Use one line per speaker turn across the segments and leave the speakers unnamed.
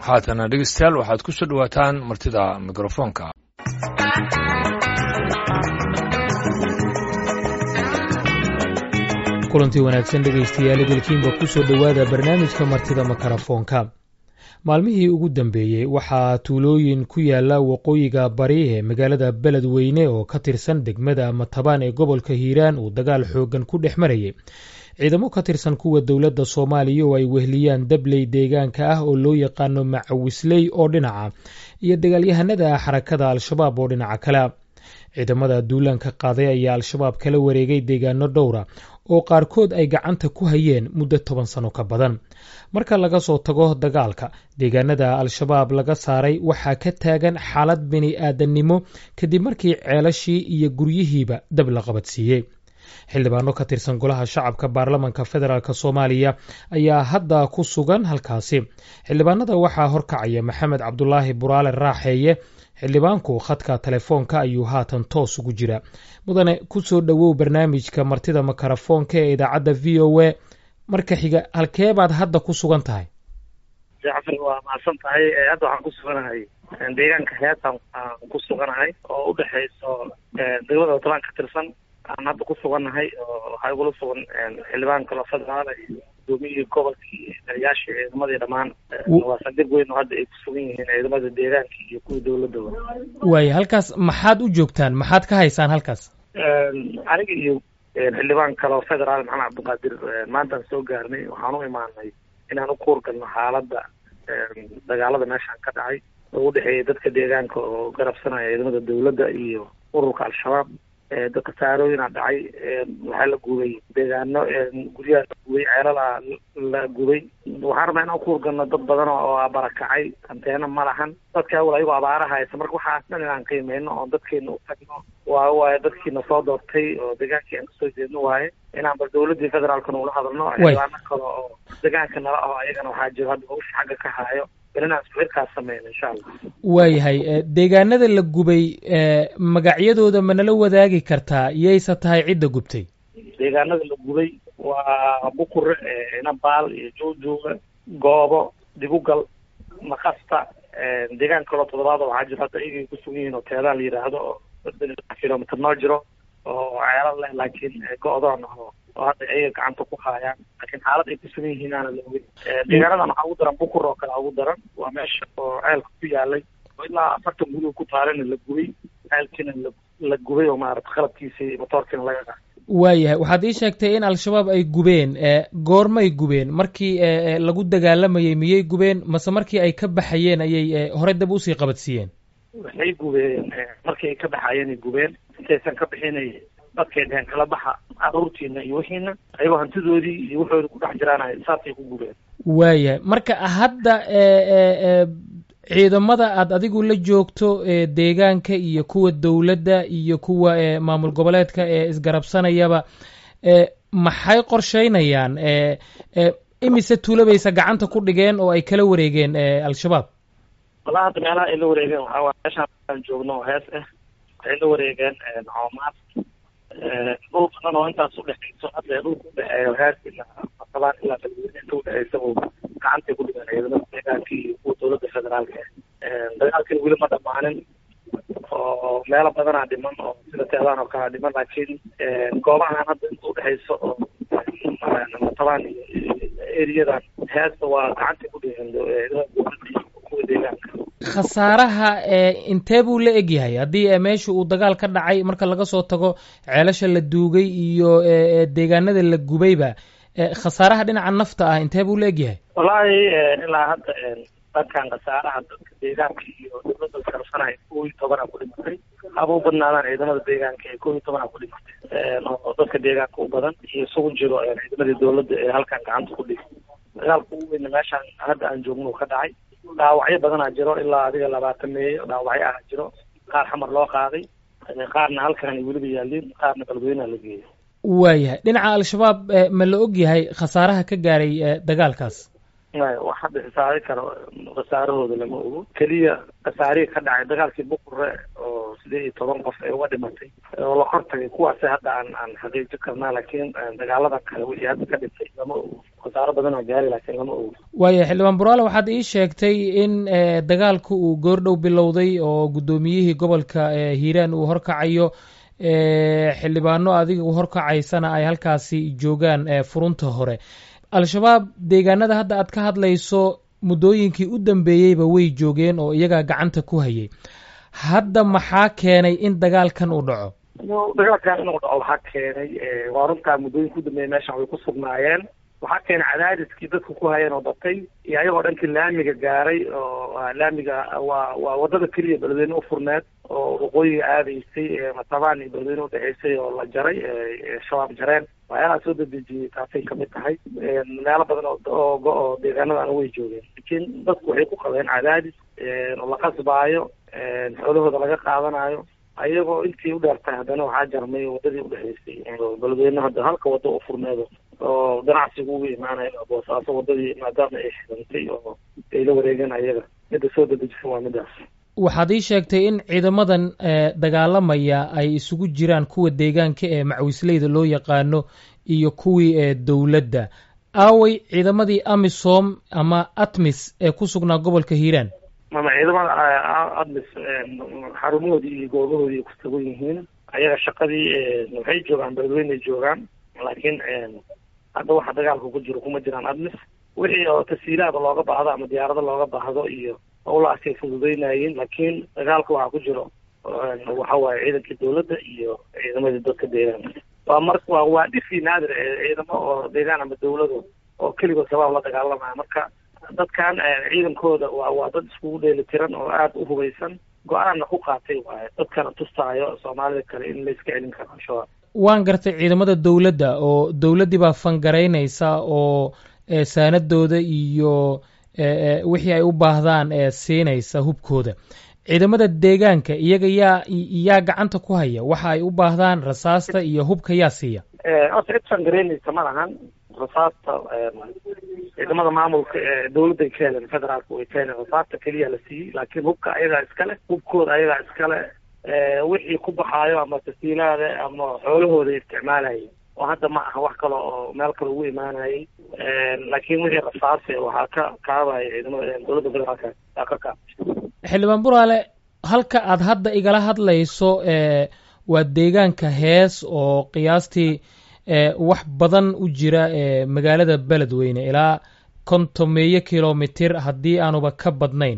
haatana dhegeystayaal waxaad ku soo dhowaataan martida mikrofoonka
kulantii wanaagsan dhegaystayaal idilkiinba ku soo dhowaada barnaamijka martida makarafoonka maalmihii ugu dambeeyey waxaa tuulooyin ku yaala waqooyiga bari ee magaalada beledweyne oo ka tirsan degmada matabaan ee gobolka hiiraan uu dagaal xooggan ku dhex marayay ciidamo ka tirsan kuwa dowladda soomaaliya oo ay wehliyaan dabley deegaanka ah oo loo yaqaano macawisley oo dhinaca iyo dagaalyahanada xarakada al-shabaab oo dhinaca kale ciidamada duulaanka qaaday ayaa al-shabaab kala wareegay deegaano dhowra oo qaarkood ay gacanta ku hayeen muddo toban sano ka badan marka laga soo tago dagaalka deegaanada al-shabaab laga saaray waxaa ka taagan xaalad bini aadannimo kadib markii ceelashii iyo guryihiiba dab la qabadsiiyey xildhibaano ka tirsan golaha shacabka baarlamanka federaalk soomaaliya ayaa hadda ku sugan halkaasi xildhibaanada waxaa horkacaya maxamed cabdulaahi buraale raaxeeye xildhibaanku khadka telefoonka ayuu haatan toos ugu jira mudane ku soo dhowow barnaamijka martida makarafoonka ee idaacadda v o a marka xiga halkee baad hadda ku sugan tahay
jacfar waa mahadsan tahay hadda waxaan ku suganahay deegaanka heesaan aan ku suganahay oo udhexayso degmada watalaan ka tirsan aan hadda ku sugannahay oo waxaa igula sugan xildhibaan kalo federaala iyo gudoomiyihii gobolkii taliyaashii ciidamadii dhammaan waa saldhig weyn oo hadda ay ku sugan yihiin ciidamada deegaanka iyo kuwii dowladaba
waaya halkaas maxaad u joogtaan maxaad ka haysaan halkaas
aniga iyo xildhibaan kaleo federaal maxamed cabdiqaadir maantaan soo gaarnay waxaan u imaanay inaan u kuurgalno xaaladda dagaalada meeshaan ka dhacay oo u dhexeeya dadka deegaanka oo garabsanaya ciidamada dowladda iyo ururka al-shabaab dadka saarooyina dhacay waxaa la gubay deegaano guryaha la gubay ceelala la gubay waxaan rabnaa inaan kuurgalno dad badan oo barakacay anteena ma lahan dadka awal ayagoo abaaraha haysa marka waxaas dhan inaan qiimeyno oo dadkeena u tagno waa waaye dadkiina soo doortay oo deegaankii aan kasoo jeedno waaye inaan bal dowladdii federaalkana ula hadalno xildhibaano kale oo deegaanka nala aho ayagana waxaa jiro hadda hawsha xagga ka haayo inaan sawirkaas sameyno insha allah
waayahay deegaanada la gubay magacyadooda ma nala wadaagi kartaa yayse tahay cidda gubtay
deegaanada la gubay waa bukure inabaal iyo joojooga goobo digugal makasta deegaan kaloo toddobaad waxaa jiro hadda iyagay ku sugan yihiin oo teedaan la yidhaahdo oo kilomitr noo jiro oo ceelal leh laakiin go-doon oo oo hadda ayaga gacanta ku haayaan laakiin xaalad ay ku sugan yihiin aana la ogin deegaanadan waxaa ugu daran bukur oo kale ugu daran waa meesha oo ceelka ku yaalay oo ilaa afartan guriga ku taalana la gubay ceelkiina la gubay oo maarata qalabkiisii motoorkiina laga qa
waayahay waxaad ii sheegtay in al-shabaab ay gubeen goormay gubeen markii lagu dagaalamayey miyay gubeen mase markii ay ka baxayeen ayay horey dab usii qabadsiiyeen
waxay gubeen markii ay ka baxayeenay gubeen intaysan ka bixinay dadkay dheheen kala baxa caruurtiina iyo wixiina ayagoo hantidoodii iyo waxooda ku dhex jiraan saasay ku gubeen
waayahay marka hadda ciidamada aad adigu la joogto deegaanka iyo kuwa dowladda iyo kuwa maamul goboleedka ee isgarabsanayaba maxay qorsheynayaan imise tuulabaysa gacanta ku dhigeen oo ay kala wareegeen al-shabaab
walaa hadda meelaha ay la wareegeen waxaa waay meeshaan aan joogno oo hees ah waxay la wareegeen coomaad dhul badan oo intaas udhexayso hadda dhulka udhexeeyo hees ilaa matabaan ilaa beledweyne inta udhexaysa gacantay ku dhigeen ciidamada deegaanka iyo kuwa dowladda federaalka dagaalkina weli ma dhamaanin oo meelo badanaa dhiman oo sida teedaan oo kalea dhiman laakiin goobahan hadda inta udhexayso oo matabaan iyo eriyadan heesta waa gacantay ku dhigeen ciidamada dowladda iyo kuwa deegaanka
khasaaraha intee buu la egyahay haddii meesha uu dagaal ka dhacay marka laga soo tago ceelasha la duugay iyo deegaanada la gubayba khasaaraha dhinaca nafta ah intee buu la egyahay
wallaahi ilaa hadda dadkan khasaaraha dadka deegaanka iyo dowladda iskarsanaya kow iyo tobanaa ku dhimatay haba u badnaadaan ciidamada deegaanka ee kow iyo tobanaa ku dhimatay oo dadka deegaanka u badan iyo isugu jiro ciidamadii dowladda ee halkan gacanta ku dhigay dagaalka ugu weyna meeshaan hadda aan joogno ka dhacay dhaawacyo badanaa jiro ilaa adiga labaatan meeyo dhaawacyo ah jiro qaar xamar loo qaaday qaarna halkan weliba yaaliin qaarna beledweyneha la geeyo
waayahay dhinaca al-shabaab ma la og yahay khasaaraha ka gaaray dagaalkaas
wax hadda xisaabi karo khasaarahooda lama ogo keliya khasaarihii ka dhacay dagaalkii bukure oo sideed iyo toban qof ee uga dhimatay oo la hortagay kuwaasi hadda aan aan xaqiijin karnaa laakiin dagaalada kale wixii hadda ka dhintay lama ogo khasaaro badanaa gaari laakiin lama ogo
waaya xildhibaan buraale waxaad ii sheegtay in dagaalku uu goordhow bilowday oo guddoomiyihii gobolka hiiraan uu horkacayo xildhibaano adiga horkacaysana ay halkaasi joogaan furunta hore al-shabaab deegaanada hadda aad ka hadlayso muddooyinkii u dambeeyeyba way joogeen oo iyagaa gacanta ku hayay hadda maxaa keenay in dagaalkan uu dhaco
dagaalkan inuu dhaco waxaa keenay waa runtaa muddooyinka u dambeeyey meeshan way ku sugnaayeen waxaa keenay cadaadiskii dadku ku hayeen oo batay iyo ayagoo dhankii laamiga gaaray oo laamiga waa waa wadada keliya beledweyne u furneed oo waqooyiga aadaysay matabaan iyo beledweyne udhexeysay oo la jaray shabaab jareen waxyaalaha soo dedejiyey taasay kamid tahay meelo badan oo oo deegaanadana way joogeen laakiin dadku waxay ku qabeen cadaadis oo la qasbaayo xoolahooda laga qaadanayo ayagoo intii u dheertahay haddana waxaa jarmay wadadii udhexeysay beledweyne hadda halka wada u furneedo oo ganacsigu ugu imaanayo boosaaso wadadii maadaama ay xidhantay oo ay la wareegeen ayaga midda soo dedejisan waa midaas
waxaad ii sheegtay in ciidamadan dagaalamaya ay isugu jiraan kuwa deegaanka ee macwisleyda loo yaqaano iyo kuwii ee dowladda aaway ciidamadii amisom ama atmis ee ku sugnaa gobolka hiiraan
mama ciidamada admis xarumahoodii iyo goobahoodii ku sugan yihiin ayaga shaqadii waxay joogaan beledweynay joogaan laakiin hadda waxa dagaalka ku jiro kuma jiraan admis wixii oo tasiilaada looga baahdo ama diyaarado looga baahdo iyo howlahaasay fududeynayeen laakiin dagaalka waxaa ku jiro waxa waaye ciidankii dawladda iyo ciidamadii dadka deegaanka waa mar waa waa dhifii naadir ciidamo oo deegaan ama dawlado oo keligood shabaab la dagaalamaya marka dadkan ciidankooda waa waa dad iskugu dheeli tiran oo aada u hubaysan go-aanna ku qaatay waaye dadkana tustaayo soomaalida kale in layska celin karo al-shabaab
waan gartay ciidamada dawladda oo dawladdii baa fangaraynaysa oo saanadooda iyo wixii ay u baahdaan ee siinaysa hubkooda ciidamada deegaanka iyaga yaa yaa gacanta ku haya waxa ay u baahdaan rasaasta iyo hubka yaa siiya
horta cid fangaraynaysa ma lahan rasaasta ciidamada maamulka ee dawladday ka heleen federaalka way ka heleen rasaasta keliya la siiyey laakiin hubka ayagaa iskale hubkooda ayagaa iskale wixii ku baxaayo ama tasiilaada ama xoolahooda isticmaalayay oo hadda ma aha wax kale oo meel kale ugu imaanayay laakiin wixii rasaase waxaa ka kaabaya ciidamada dowladda federaalka aa ka kaab
xildhibaan buraale halka aad hadda igala hadlayso waa deegaanka hees oo qiyaastii wax badan u jira magaalada beledweyne ilaa kontomeeyo kilomitir haddii aanuba ka badnayn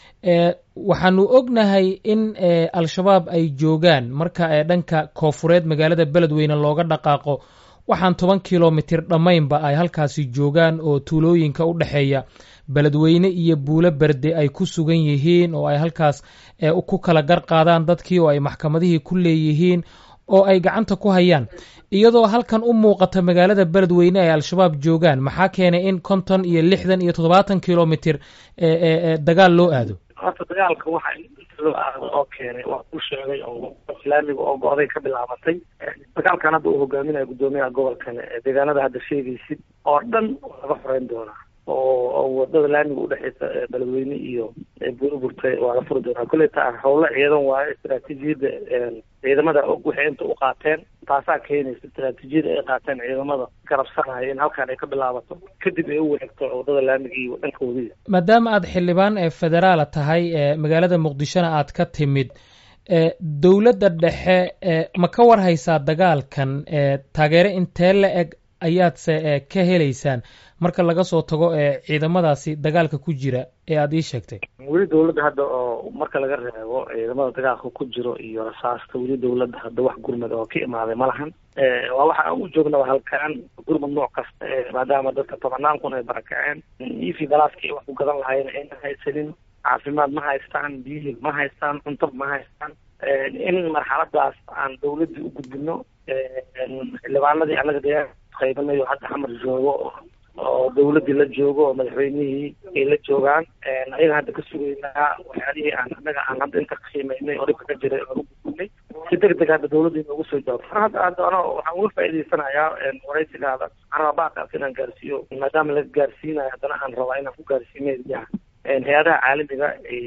waxaanu ognahay in al-shabaab ay joogaan marka dhanka koofureed magaalada beledweyne looga dhaqaaqo waxaan toban kilomitir dhammaynba ay halkaasi joogaan oo tuulooyinka u dhexeeya beledweyne iyo buulo berde ay ku sugan yihiin oo ay halkaas ku kala gar qaadaan dadkii oo ay maxkamadihii ku leeyihiin oo ay gacanta ku hayaan iyadoo halkan u muuqata magaalada beledweyne ay al-shabaab joogaan maxaa keenay in konton iyo lixdan iyo toddobaatan kilomitir dagaal loo aado
horta dagaalka waxa inta loo aado oo keenay waa ku sheegay oo islaamiga oo go-day ka bilaabatay dagaalkan hadda uu hogaaminayo guddoomiyaha gobolkan deegaanada hadda sheegaysid oo dhan laga xoreyn doonaa oo wadada laamiga udhexeysa beledweyne iyo buurburta waa la furi doonaa kolley taa howlo ciidan waayo istaraatiijiyadda ciidamada og waxay inta u qaateen taasaa keenaysa istaraatiijiyada ay qaateen ciidamada garabsanaya in halkan ay ka bilaabato kadib ay u wareegto wadada laamiga iyo dhanka wadiga
maadaama aad xildhibaan ee federaala tahay magaalada muqdishona aad ka timid dowladda dhexe ma ka war haysaa dagaalkan taageero intee la eg ayaadse ka helaysaan marka laga soo tago ciidamadaasi dagaalka ku jira ee aada ii sheegtay
weli dawladda hadda oo marka laga reebo ciidamada dagaalka ku jiro iyo rasaasta weli dawladda hadda wax gurmad oo ka imaaday ma lahan waa waxa aan u joogna halkaan gurmad nooc kasta maadaama dadka tobanaan kun ay barakaceen ifi galaaskii wax ku gadan lahayn ayna haysanin caafimaad ma haystaan biyihii ma haystaan cunto ma haystaan in marxaladaas aan dawladdii u gudbino xildhibaanadii annaga deegaanka qaybanayo hadda xamar joogo oo dawladdii la joogo oo madaxweynihii ay la joogaan ayaga hadda ka sugaynaa waxyaalihii aan annaga aan hadda inta qiimeynay oo dhibka ka jiray oan u gudbinay si deg deg hadda dawladda inoogu soo jawaabto hadda hadda ano waxaan uga faa'iidaysanayaa waraysigaada carabaaakaas inaan gaarsiiyo maadaama laga gaarsiinayo haddana aan rabaa inaan ku gaarsiimeya hay-adaha caalamiga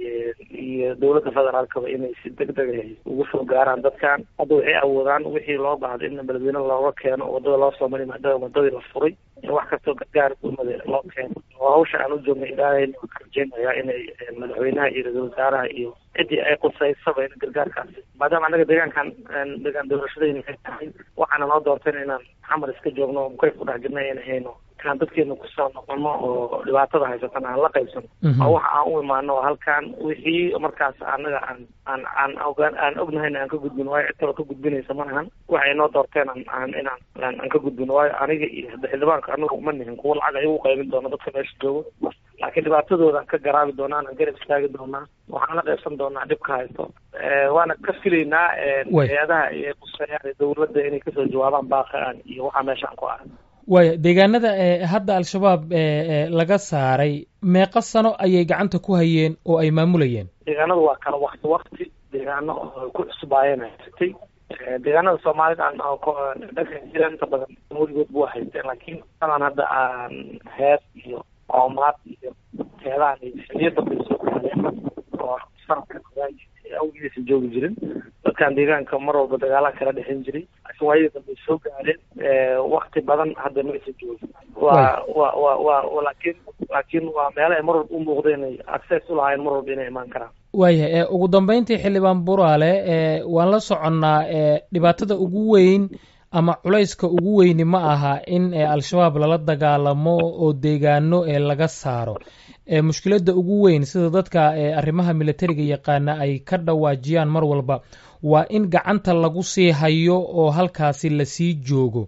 iyo dawladda federaalkaba inay si deg deg ugu soo gaaraan dadkan hadda waxay awoodaan wixii loo baahdo in beledweyne looga keeno wadada loo soo mari maadaama wadadii la furay wax kastoo gargaar gurmada loo keeno oo hawsha aan u joogna ilaahayna waan ka rajeynayaa inay madaxweynaha iyo ra-iisul wasaaraha iyo ciddii ay qusaysaba in gargaarkaasi maadaama annaga deegaankan deegaan doorashadayna ay tahay waxaana noo doorteen inaan xamar iska joogno mukayf ku dhex jirna in hayno inaan dadkeena kusoo noqono oo dhibaatada haysatan aan la qaybsano oo waxa aan u imaano oo halkaan wixii markaas annaga aan aan aan ogaan aan ognahayna aan ka gudbin waayo cid kaloo ka gudbinaysa ma ahan waxay noo doorteen aan aan inaan aan ka gudbin waayo aniga iyo xildhibaanka anagu uma nihin kuwa lacag ayagu qaybin doono dadka meesha joogo laakiin dhibaatadooda ka garaabi doonaa aan garab istaagi doonaa waxaan la qaybsan doonaa dhibka haysto waana ka filaynaa hay-adaha iyo quseeyaan dowladda inay kasoo jawaabaan baaqaan iyo waxaa meeshaan ku ahay
waaya deegaanada hadda al-shabaab laga saaray meeqa sano ayay gacanta ku hayeen oo ay maamulayeen
deegaanadu waa kala wakti wakti deegaano oo ku cusbaayeen haysatay deegaanada soomaalida aan dhanka jira inta badan weligood buu haysteen laakiin adan hadda aan hees iyo qoomaad iyo heedahan xiliyo dambe soo gaadeen oo sanadka awgiisa joogi jirin dadkan deegaanka mar walba dagaalaha kala dhexin jiray laakiin waayadii dambe soo gaadeen wakti badan hadda maysa joogin waa wa wa wa laakiin laakiin waa meelo ay mar walba u muuqda inay access u lahaayeen mar walba inay imaan karaan
waayahay ugu dambeyntii xildhibaan buraale waan la soconnaa dhibaatada ugu weyn ama culayska ugu weyni ma aha in al-shabaab lala dagaalamo oo deegaano laga saaro mushkiladda ugu weyn sida dadka arrimaha militariga yaqaana ay ka dhawaajiyaan mar walba waa in gacanta lagu sii hayo oo halkaasi lasii joogo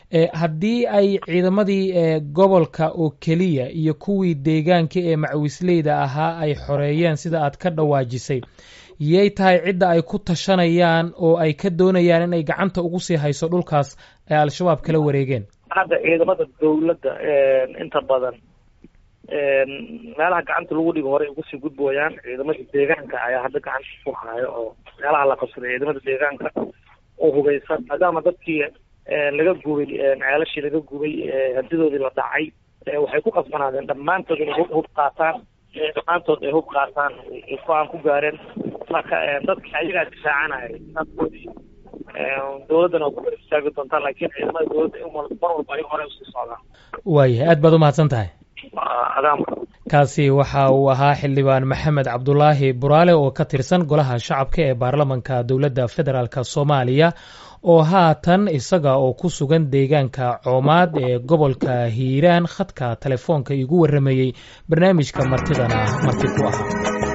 haddii ay ciidamadii gobolka oo keliya iyo kuwii deegaanka ee macawisleyda ahaa ay xoreeyeen sida aad ka dhawaajisay yay tahay cidda ay ku tashanayaan oo ay ka doonayaan inay gacanta ugu sii hayso dhulkaas ay al-shabaab kala wareegeen
hadda ciidamada dawladda inta badan meelaha gacanta lagu dhigo horey ugu sii gudbooyaan ciidamada deegaanka ayaa hadda gacanta ku hayo oo meelaha la qabsaday ciidamada deegaanka oo hugaysan maadaama dadkii laga gubay ceelashii laga gubay hantidoodii la dhacay waxay ku qasbanaadeen dhammaantood inay hub hub qaataan dhammaantood ay hub qaataan go-aan ku gaareen marka dadka ayagaa difaacanaya dadkoodii dawladdana waa ku gar istaagi doontaa laakiin ciidamada dawladda mar walba ay hore usii socdaan
waayahay aad baad umahadsan tahay
adaam
kaasi waxa uu ahaa xildhibaan maxamed cabdulaahi buraale oo ka tirsan golaha shacabka ee baarlamanka dowladda federaalk soomaaliya oo haatan isaga oo ku sugan deegaanka coomaad ee gobolka hiiraan khadka telefoonka igu warramayey barnaamijka martidana marti ku ahaa